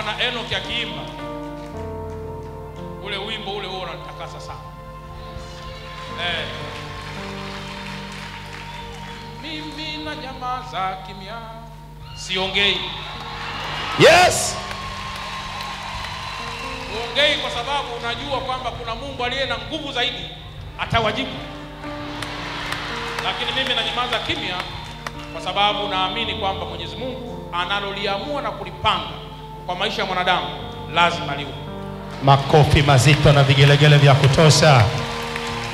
maana Enoki akiimba ule wimbo ule huo unanitakasa sana eh. Mimi na jamaa za kimya siongei, Yes. uongei kwa sababu unajua kwamba kuna Mungu aliye na nguvu zaidi atawajibu, lakini mimi nanyamaza kimya kwa sababu naamini kwamba Mwenyezi Mungu analoliamua na kulipanga kwa maisha ya mwanadamu lazima liwe. Makofi mazito na vigelegele vya kutosha.